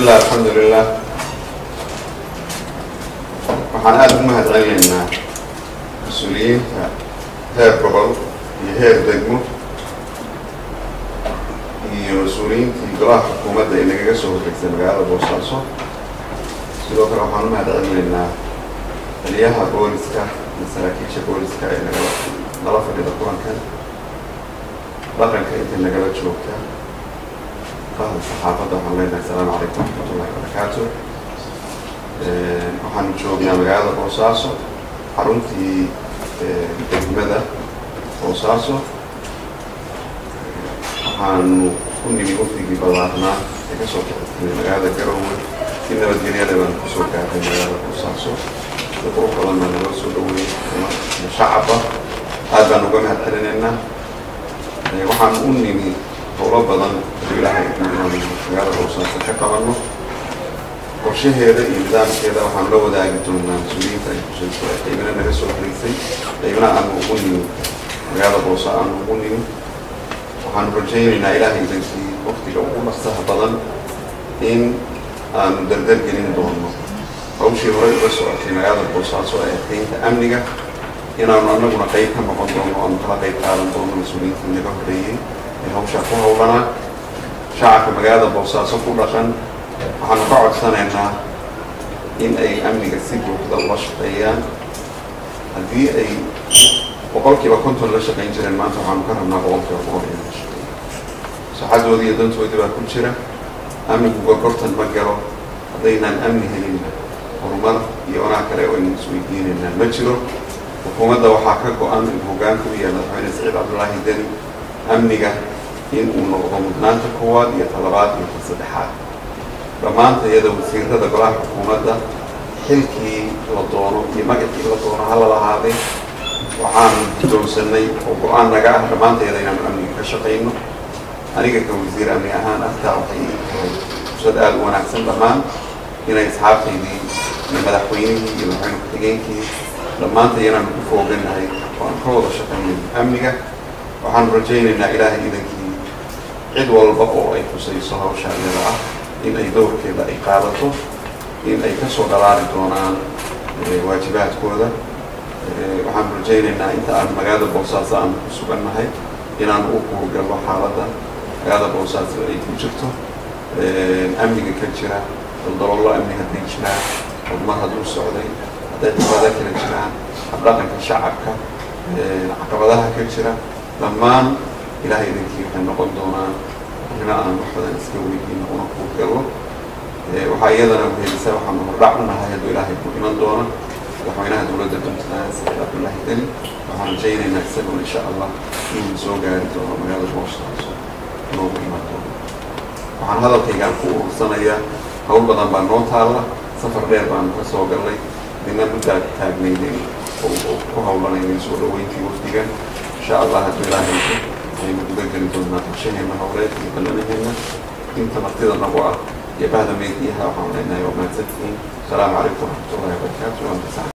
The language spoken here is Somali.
bismillah alxamdulilah waxaan aada ugu mahad celinaynaa mas-uuliyiinta heer gobol iyo heer degmo iyo mas-uuliyiintii golaha xukuumadda ee nagaga soo horreysay magaalada boosaaso sidoo kale waxaan u mahad celinaynaa taliyaha booliska iyo saraakiisha booliska ee nagala nala fadhida kulankan dhaqanka intay nagala joogta qahda saxaafadda waxaan leenahay asalaamu calaykum waraxmatullahi wabarakaatu waxaanu joognaa magaalada boosaaso xaruntii degmada boosaaso waxaanu ku nimi wafdigii ballaarnaa ee kasoo kaxirtay magaalada garowe si nabadgelyada baanu kusoo gaartay magaalada boosaaso si qurux badanna naloo soo dhaweeyey iyo shacabba aad baan uga mahad celinaynaa waxaan u nimi howlo badan oo ilaahay inaanu magaalada boosaaso ka qabanno qorshaheeda iyo nidaamkeeda waxaan la wadaagi doonaa mas-uuliyiinta ay kusayso ee qaybina naga soo horeysay qaybina aanu ugu nimi magaalada boosa aanu ugu nimi waxaanu rajaynaynaa ilaahay idankii waktiga ugu dhaqsaha badan in aanu dardar gelin doono hawshii horey uga socotay magaalada boosaaso ee adkeynta amniga inaanu anaguna qayb ka noqon doono aanu kala qayb qaadan doono mas-uuliyiintii naga horeeyey ee hawshaa ku howlanaa shacabka magaalada boosaaso ku dhaqan waxaanu ka codsanaynaa in ay amniga si buuxda ula shaqeeyaan haddii ay boqolkiiba konton la shaqayn jireen maanta waxaanu ka rabnaa boqolkiiba boqol in la shaqeeyo saxadoodii iyo dantoodii baa ku jira amnigu gorgortan ma galo haddaynaan amni helinna horumar iyo wanaa kale oo aynu isweydiinaynaa ma jiro xukuumadda waxaa ka go-an in hoggaanka u yahay madaxweyne saciid cabdullaahi deni amniga in uu noqdo mudnaanta koowaad iyo talabaad iyo ta saddexaad dhammaanta iyada wasiirada golaha xukuumadda xilkii la doono iyo magacii la doono hala lahaaday waxaanu doonsanay oo go-aan naga ah dhammaanteeda inaanu amniga ka shaqayno aniga ka wasiir amni ahaan artaa waxay tahay fursad aada u wanaagsan dhammaan inay asxaabtaydii iyo madaxweynihii iyo madaxweyne ku-xigeenkii dhammaanta inaanu ku fooganahay oo aan ka wada shaqaynay amniga waxaanu rajaynaynaa ilaahay idankii cid walba oo ay khusayso hawshaa iyada ah in ay dowrkeeda ay qaadato in ay kasoo dhalaali doonaan waajibaadkooda waxaanu rajaynaynaa inta aan magaalada boosaaso aanu ku sugannahay inaanu u kuurgalno xaaladda magaalada boosaaso ay ku jirto amniga ka jira daldalolo amni hadday jiraan horumar hadduu socday hadday caqabada kala jiraan habdhaqanka shacabka caqabadaha ka jira dhammaan ilahay idankii waxay noqon doonaan arrimo aan wax badan iska weydiino una kuurgalno waxaa iyadana wehelisa waxaanu hordhac u nahay hadduu ilaahay ku iman doona madaxweynaha dowladda puntland saciid cabdullaahi deni waxaan rajaynaynaa isaguna insha allah inuu soo gaari doono magaalada boosaaso inoogu iman doono waxaan hadalkaygaan ku urursanayaa hawl badan baa noo taalla safar dheer baanu ka soo gallay dina muddaa taagnaynay oo ku hawlanaynay soo dhaweyntii wafdigan insha allah hadduu ilaahay aynu guda geli doonaa qorshaheena howleed iyo ballanaheenna inta martida nagu ah iyo bahda meediyaha waxaan leenahay waa mahadsantihiin asalaamu calaykum waraxmatullahi wabarakaatu